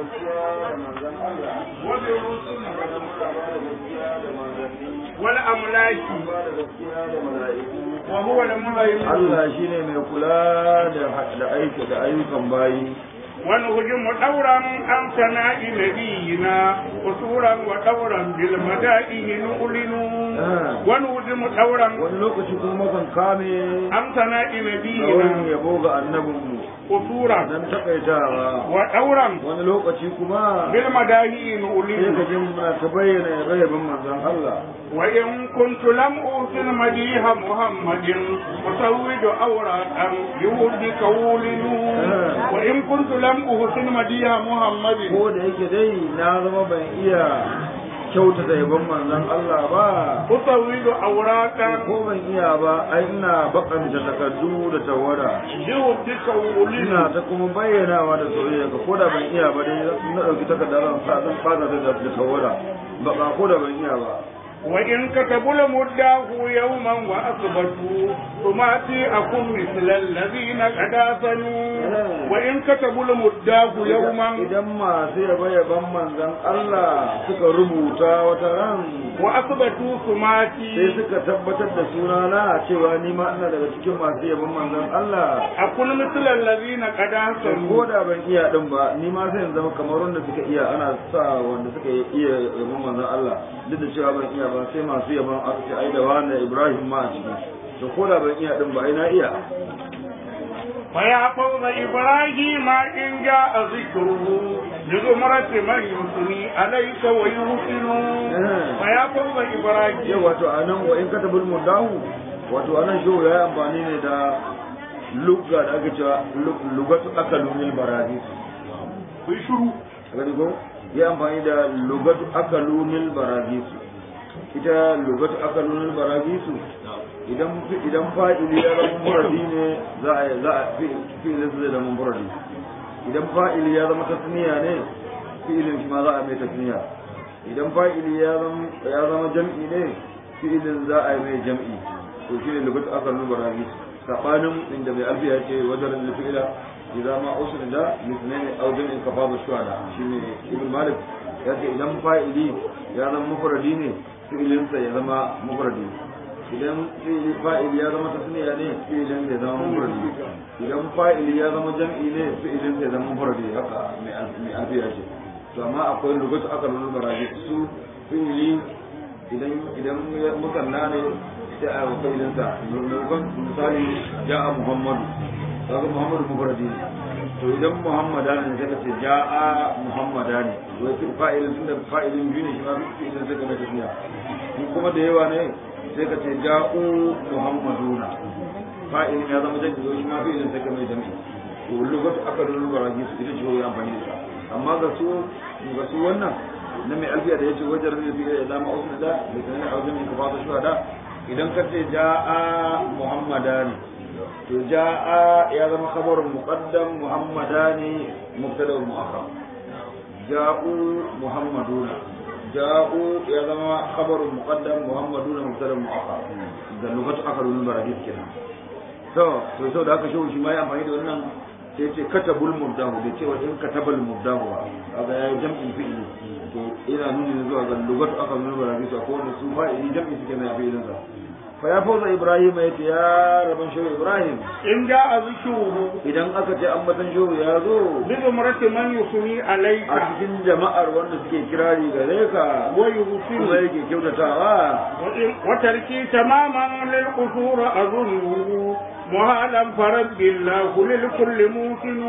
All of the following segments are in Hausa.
gaskiya da manzon Allah وبالرسل kuma muna ba da gaskiya da manzanni والأملاك ba da gaskiya da mala'iku وهو المهيمن Allah shine mai kula da da aiki da ayyukan bayi ونهجم دورا عن ثناء نبينا قصورا ودورا بالمدائن نؤلن ونهجم دورا wani lokaci kuma kan kame عن ثناء da wani نبينا yabo ga annabinmu قصورا dan takaitawa ودورا wani lokaci kuma بالمدائن sai ka نؤلن ji muna ta bayyana yabe-yaben manzon Allah وإن كنت لم أوصل مديح محمد أسود أوراقا يهدك ولن وإن كنت لم أحسن مديح محمد ko da yake dai na zama ban iya kyautata yabon manzon Allah ba أسود أوراقا ko ban iya ba ai ina bakanta takardu da tawara يهدك ولن ina ta kuma bayyanawa da soyayya ka ko da ban iya ba dai na dauki takardar ran sa zan fara da da tawara ba ba ko da ban iya ba وإن كتبوا لمداه يوما وأثبتوا ثماتي أكون مثل الذين قد آثنوا وإن كتبوا لمداه يوما idan masu yaba yaban manzon Allah suka rubuta wata ran وأثبتوا sai ثماتي suka tabbatar da sunana cewa ni ma ina daga cikin masu yaban manzon Allah أكون مثل الذين قد ko آثنوا da ban iya din ba ni ma sai in zama kamar wanda suka iya ana sa wanda suka iya yaban manzon Allah duk da cewa ban iya ba sai masu yaban aka ce ai da wani Ibrahim ma a ciki to ko da ban iya din ba ai na iya فيا فوز إبراهيم إن جاء ذكره لزمرة من يثني عليك ويوصل فيا فوز yau إبراهيم wato anan wa in katabul mudahu wato anan shi ya yi amfani ne da lugga da aka cewa lu- lugatu akalunil baradis بشرو gani ko ya amfani da lugatu akalunil baradis ita lugatu akalunil baradis idan fi- idan fa'ili ya zama muradi ne za a za a fi fi'ilin zai zama muradi idan fa'ili ya zama tasniya ne fi'ilin shi ma za a mai tasniya idan fa'ili ya zama ya zama jam'i ne fi'ilin za a yi mai jam'i to shine lugatu akalunil baradis sabanin inda mai alfiya ce wajen fi'ila idan ma usul da lisnaini aw jam'in kafabu shuhada shine ibn malik yace idan fa'ili ya zama mufradi ne fi'ilinsa ya zama mufradi idan fi'ili fa'ili ya zama tasniya ne fi'ilin ya zama mufradi idan fa'ili ya zama jam'i ne fi'ilin ya zama mufradi haka mai al- mai alfiya ce to amma akwai lugatu aka lulu baraji su fi'ili idan idan ya musanna ne sai a yi fi'ilinsa maimakon misali ja'a muhammadu kaga muhammadu mufradi ne to idan muhammada ne sai ka ce ja'a muhammada ne wai fi fa'ilin tunda fa'ilin biyu ne shi ma fi'ilin sai ka mai tasniya in kuma da yawa ne sai ka ce ja'u muhammaduna fa'ilin ya zama jami'i shi ma fi'ilin sai ka mai jami'i to lugatu aka lura su ita ce wai amfani da ita amma ga su ga su wannan na mai alfiya da yace wajen ne fi da dama usna da da kana a wajen ka fata shuhada idan ka ce ja'a muhammadani to ja'a ya zama khabarun muqaddam muhammadani mubtada muakhar ja'u muhammaduna ja'u ya zama khabarun muqaddam muhammaduna mubtada muakhar da lugatu akarun baradis kenan to to so da aka shi shi ma ya amfani da wannan sai ya ce katabul mubdahu da cewa in katabal mubdahu ba kaga ya jam'in fi'ili to ina nuni zuwa ga lugatu akarun baradis ko wanda su fa'ili jam'i suke mai fi'ilin sa fa ya fauza ibrahim ya ce ya rabban shehu ibrahim إن جاء ذكره idan aka ce ambatan shehu ya zo بزمرة من يثني عليك a cikin jama'ar wanda suke kirari gare ka kuma ويوصل yake kyautatawa وإن- وتركي تماما للقصور أظنه مهالا فرب الله للكل موسن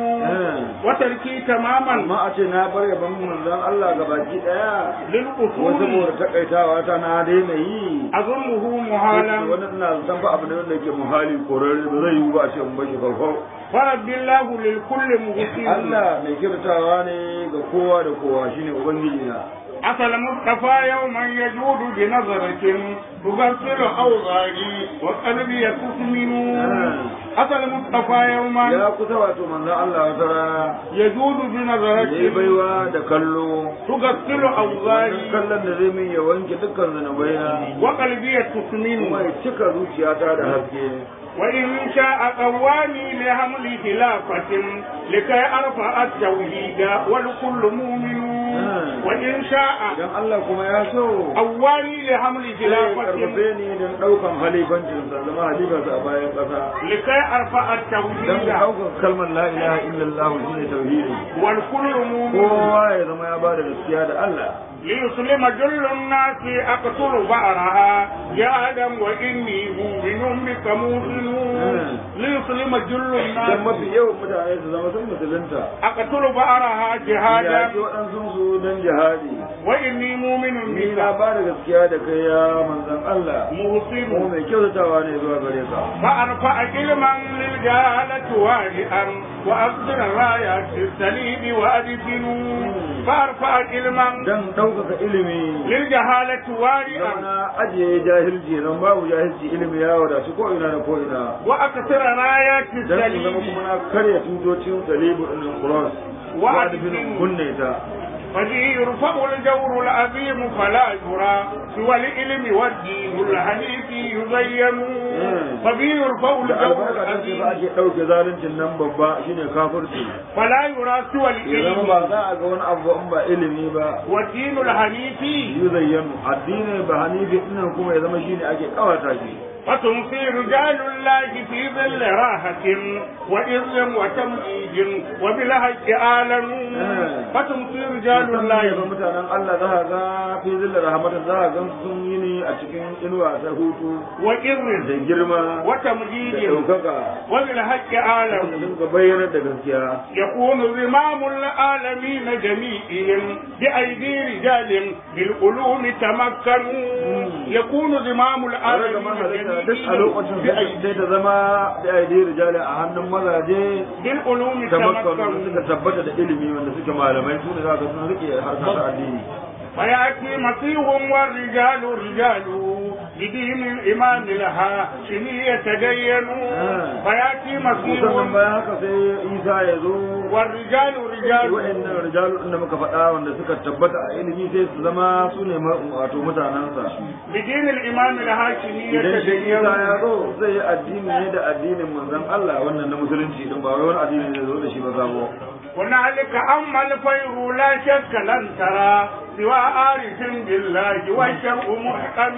وتركي تماما amma a ce na bar yaban manzon Allah ga baki daya ko للقصور saboda takaitawa ta na daina yi أظنه مهالا wani ina san fa abu ne wanda yake muhali korare ba zai yi ba a ce in bashi farko فرب الله للكل موسن Allah mai kyautatawa ne ga kowa da kowa shine ubangiji na أتى المصطفى يوما يجود بنظرة تغسل أوغاري وقلبي تثمن أتى المصطفى يوما ya kusa wato manzon Allah wata rana يجود ya yi بنظرة baiwa da kallo تغسل wannan أوغاري kallon da zai min ya wanke dukkan zanabai na وقلبي تثمن kuma ya cika zuciyata da haske وإن شاء قواني لحمل خلافة لكي أرفع التوحيد والكل مؤمن وإن شاء idan Allah kuma ya so قواني لحمل sai ya خلافة karfafe ni don ɗaukan halifancin sa zama halifarsa a bayan ƙasa لكي أرفع don التوحيد ɗaukar kalmar la ilaha illallah shine tauhidi والكل مؤمن kowa ya zama ya bada gaskiya da Allah ليسلم جل الناس أقتل بعرها يا آدم وإني مؤمن بك موقن ليسلم جل dan الناس mafi yawan mutane su zama sun musulunta أقتل بعرها ya جهادا ce waɗansu su don jihadi وإني مؤمن ni بك na ba da gaskiya da kai ya manzan Allah ko محسن mai kyautatawa ne zuwa gare ka فأرفع علما للجهالة واجئا وأصدر رايات السليم وأدفن فأرفع علما dan ɗaukaka ilimi للجهالة واجئا na ajiye jahilci nan babu jahilci ilimi ya wadatu ko ina da ko ina وأكثر رايات dan su zama السليم kuma na karya tutocin salibu ɗin Quran wa da bin kunne ta فبه يرفع الجور العظيم فلا يرى سوى العلم والدين الحنيف يزين فبه يرفع الجور albarka ta ce العظيم ba ake ɗauke zaluncin nan babba shine kafirci فلا يرى سوى ya zama ba العلم za a ga wani abu in ba ilimi ba والدين الحنيف yuzayyanu addini ba hanifi ɗinnan kuma ya zama shine ake kawata shi فتمسي رجال الله في ظل راحة وإذ وتمجيد وبالحق عالم فتمسي رجال musamman ya ga الله mutanen Allah za a ga fi zillar rahmatin za a ga sun yi ne a cikin inuwa ta hutu وإذ da girma da وتمجيد ɗaukaka وبالحق da عالم sun ga bayyanar da gaskiya يكون زمام العالمين جميعهم بأيدي رجال بالعلوم تمكنوا يكون زمام tare da mahalarta العالمين duk a lokacin جميعهم sai ta zama da aidi rijali a hannun mazaje بالعلوم da makon تمكنوا suka tabbata da ilimi wanda suke malamai su ne za ka sun rike harkar ta addini فيأتي مسيح والرجال رجال بدين الإمام لها شني يتدينوا فيأتي مسيح musamman bayan haka sai isa ya zo والرجال رجال wa'annan rijalu da muka faɗa wanda suka tabbata a ilimi sai su zama su ne ma- wato mutanensa بدين الإمام لها شني idan shi isa ya يتدينوا zo zai yi addini ne da addinin manzon Allah wannan na musulunci din ba wai wani addini ne zo da shi ba sabo هنالك أما الخير لا شك لن ترى سوى عارف بالله والشرع محكم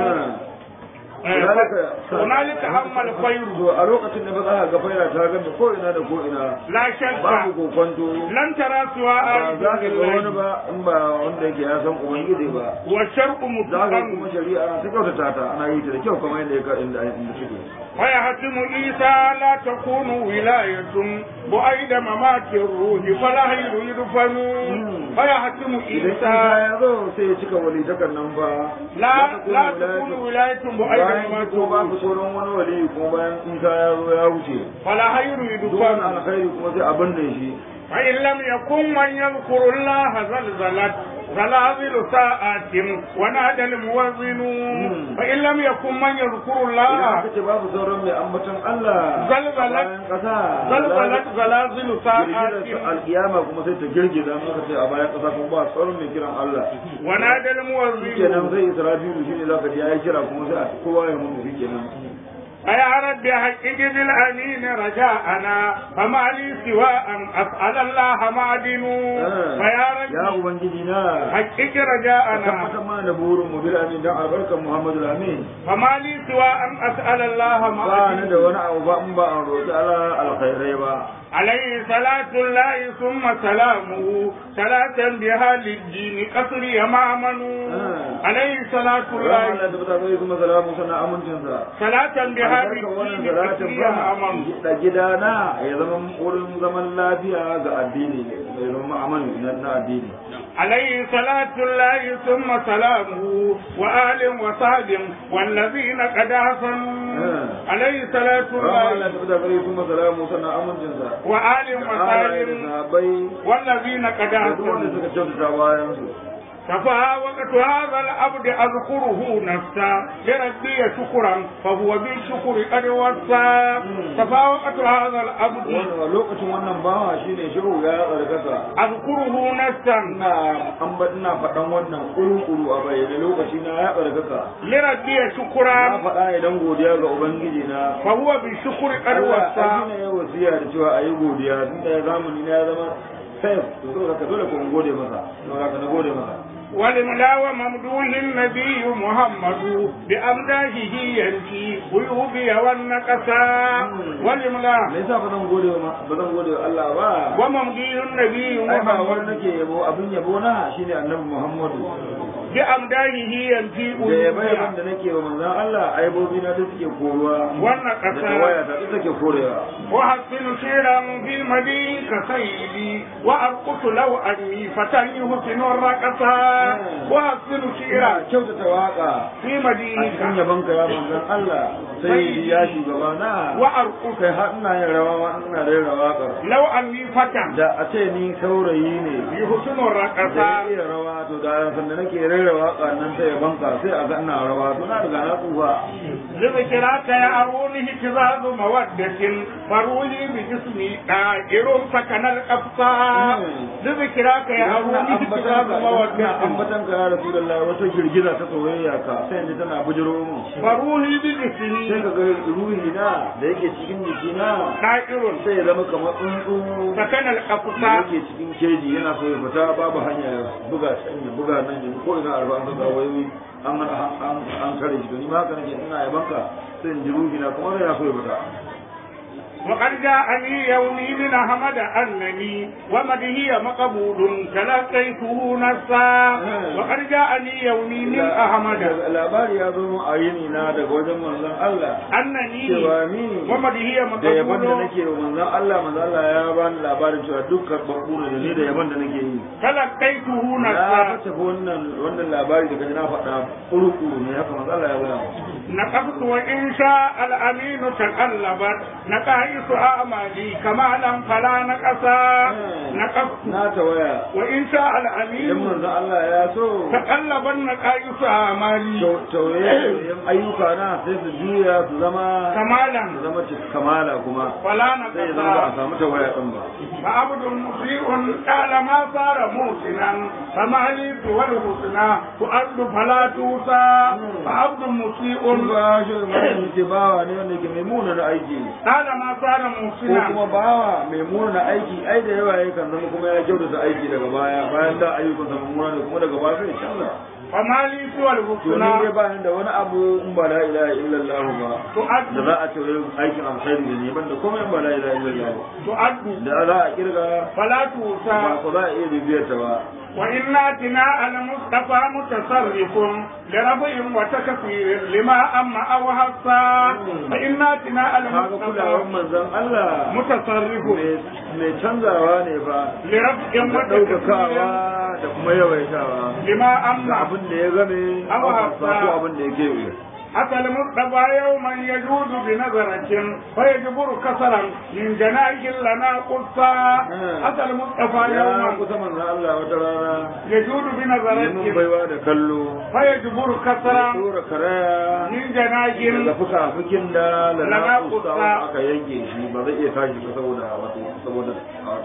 هنالك أما الخير to a lokacin da ba za ka ga faira ta ganta ko ina da ko ina لا شك babu kokonto لن ترى سوى ba عارف za ka ga wani بالله ba in ba wanda yake ya san ubangiji ba والشرع za ka محكم kuma shari'a ta kyautata ta ana yi ta da kyau kamar yadda ya ka inda inda suke ويحتم عيسى لا تكون ولاية بعيد ممات الروح فلا خير يدفن فيحتم idan isa عيسى ya zo sai ya cika walitakan nan ba لا لا za ta تكون kuma ولاية بعيد bayan ممات ko babu الروح sauran wani wali ko bayan isa ya zo ya wuce فلا خير duk wani يدفن alkhairi kuma sai abin da shi فإن لم يكن من يذكر الله زلزلت زلازل ساعات ونادى الموزن فإن لم يكن من يذكر idan الله aka ce babu sauran mai ambaton Allah Zalzalat. bayan kasa زلزلت زلازل ساعات girgizar alkiyama kuma sai ta girgiza aka ce a bayan kasa kuma ba sauran mai kiran Allah ونادى shikenan الموزن sai Israfilu shine zaka ji yayi kira kuma sai a kowa ya mun shikenan فيا رب حقق بالأمين رجاءنا فما لي سوى أن أسأل الله معدن فيا ya رب ubangiji na حقق ka رجاءنا tabbatar mana da burin mu bil amin dan albarkan Muhammadu amin فما لي سوى أن أسأل الله ba ni معدن da wani abu ba in ba an roƙi Allah alkhairai ba عليه صلاة الله ثم سلامه صلاة بها للدين قصري مأمن عليه صلاة Allah الله da bata zai kuma salamu sana amincinsa صلاة بها albarkan wannan للدين salatin قصري ba مأمن da gidana ya zama wurin zaman lafiya ga addini ya zama aman na addini عليه صلاة الله ثم سلامه وآل وصحب والذين قد حسنوا عليه صلاة Allah الله da bata zai kuma salamu sana amincinsa وآل Allah da وصحب sahabbai والذين قد da duk wanda حسنوا suka kyautata bayan su تفاوقت هذا العبد أذكره نفسا لربي شكرا فهو بالشكر قد وصى تفاوقت هذا العبد Wannan- lokacin wannan bawa shine shehu ya tsarkaka أذكره نفسا ina an ba ina faɗan wannan kuru-kuru a bayyane lokaci na ya tsarkaka لربي na شكرا faɗa idan godiya ga ubangiji na فهو بالشكر قد Allah وصى ai ne ya wasiya da cewa ayi godiya tunda ya zamani na ya zama safe to saboda ka dole ku gode masa saboda ka na gode masa ولملا وممدوح النبي محمد بأمداحه ينفي عيوبي والنقصا ولملا me yasa ba zan gode wa ba zan gode wa Allah ba وممدوح النبي ai ba wani محمد nake yabo abin yabo na shine annabi Muhammadu بأمداحه ينفي da yabe yaban عيوبي da nake wa manzon Allah aibobi na da suke koruwa da والنقصا tawaya ta duk take korewa وحسن شيرا في المدين كسيدي وأرقص لو أني فتى يحسن الرقصا وحسن ina شيرا kyautata waka في a مدينك cikin yabon ka ya manzon Allah sai ya shugaba na وأرقص kai har ina yin rawa ma ina rera waƙar لو أني فتى da a ce ni saurayi ne يحسن da الرقصا iya rawa to da sanda nake rera waka nan ta yabon ka sai a ga ina rawa to na riga na tsufa لذكراك يا أروني اهتزاز مودة فروي بجسمي دائر سكن الأبصار لذكراك يا ina أروني اهتزاز ambatan مودة ambatan ka ya rasulullah wata girgiza ta soyayya ka sai ni tana bujiro mu فروي sai بجسمي ka ga ruhi na da yake cikin jikina دائر sai ya zama kamar tsuntsu سكن da الأبصار yake cikin keji yana so ya fita babu hanya ya buga can ya buga nan ya ko ina arba an ga wayoyi an an an kare shi to ni ma haka nake ina yabanka sai in ji ruhi na kuma yana so ya fita وقد جاءني يومي من أحمد أنني ومدهي مقبول تلقيته نصا وقد جاءني يومي من أحمد labari ya zo a yini na daga wajen manzon Allah أنني cewa ni ومدهي da yaban da مقبول nake wa manzon Allah manzon Allah ya bani labarin cewa dukkan bakuru da ni da yaban da nake yi تلقيته na نصا fata wannan wannan labari daga na faɗa kurukuru ne haka manzon Allah ya gaya نقبت وإن شاء الأمين تقلبت نقائص أعمالي كمالا فلا نقصا نقبت na tawaya وإن شاء idan الأمين manzon Allah ya so تقلبت نقائص أعمالي tauye ayyuka na sai su juya su zama كمالا su zama cikin kamala kuma فلا sai ya zama ba a نقصا samu tawaya din ba فعبد مسيء قال ما صار موسنا فما لي سوى الحسنى تؤد فلا توسى فعبد مسيء kun ba shi mai ke bawa ne wanda ke mai muna na aiki قال ما صار ko موسنا kuma bawa mai muna aiki ai da yawa yakan zama kuma ya kyautata aiki daga baya bayan da ayyukan sa mummuna ne kuma daga baya sai canza فما لي سوى to ni dai الحسنى ba ni da wani abu in ba la ilaha illallah ba da تؤد za a ce wai aikin alkhairi da ne ban da komai in ba la ilaha illallah ba تؤد da za a kirga فلا ba توسى ko za a iya bibiyar ta ba وإنا تناء المصطفى متصرف لرفع وتكثير لما أما أو حصى فإنا تناء kaga kulawar المصطفى manzon Allah متصرف mai mai canzawa ne ba لرفع da وتكثير ɗaukakawa da kuma yawaitawa لما da أما abin da ya game Abu a Hafsa. ko abin da ya kewaye أتى المصطفى يوما يجود بنظرة فيجبر كسرا من جناح لنا قصا أتى المصطفى ya يوما kusa manzon Allah wata rana يجود neman بنظرة baiwa da kallo فيجبر ya كسرا tura karaya من جناح daga fuka-fukin da Lana lana kusa. kusa aka yanke shi ba zai iya tashi ba saboda wato saboda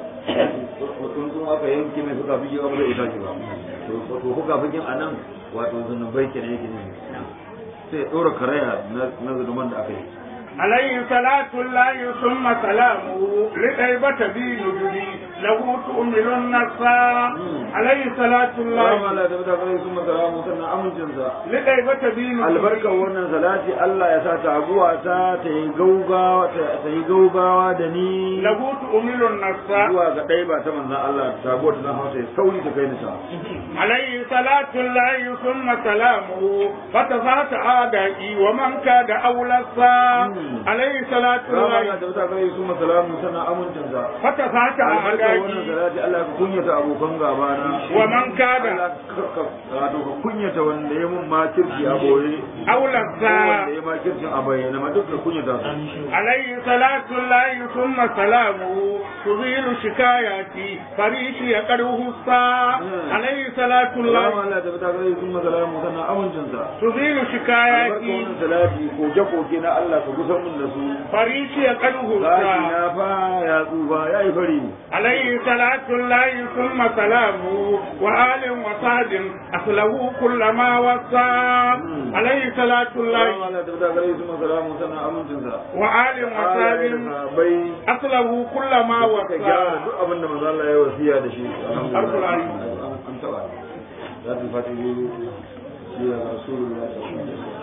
tsuntsun aka yanke mai fuka-fuki ba zai iya tashi ba to to fuka-fukin a nan wato zunubai kenan yake ne sai ya ɗora karaya na na zunuban da aka yi عليه صلاة الله ثم سلامه لطيبة بي نجدي له تؤمل النصا عليه صلاة الله Allahumma la tabata kai sun masara mu sannan amincinsa لطيبة بي نجدي albarkar wannan salati Allah ya sa taguwa ta ta yi gaugawa ta yi gaugawa da ni له تؤمل النصا zuwa ga ɗaya ba ta manzan Allah taguwa ta zan hausa ya sauri ta kai ni ta عليه صلاة الله ثم سلامه فتفات أعدائي ومن كاد أولى الصا عليه صلاة rama الله na tabbata kai su masalamu sana amincinsa فتفات albarka wannan أعدائي salati Allah ka kunyata abokan gaba na ومن كاد Allah ka- ka- wato ka kunyata wanda ya mun makirci a boye أو ko لذا wanda ya makircin a bayyana ma duk ka kunyata su عليه صلاة الله ثم سلامه تزيل شكاياتي فريشي يقره الساعة عليه صلاة rama الله Allah tabbata kai su masalamu sana amincinsa تزيل albarka شكاياتي wannan salati koke-koke na Allah ka kusan mun da su فريشي يقره gashi الساعة na fa ya tsufa ya yi fari عليه صلاة الله ثم سلامه وآل وصحب أصله كل ما وصى عليه صلاة rama الله Allah tabbata kai su masalamu sana amincinsa وآل وصحب bai أصله كل ما ka gyara وصى duk abin da manzo Allah ya wasiya da shi Alqur'ani. an taba za ta fati ne ya rasulullah sallallahu alaihi wasallam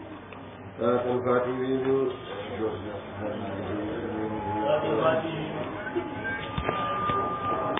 ذات الفاتحة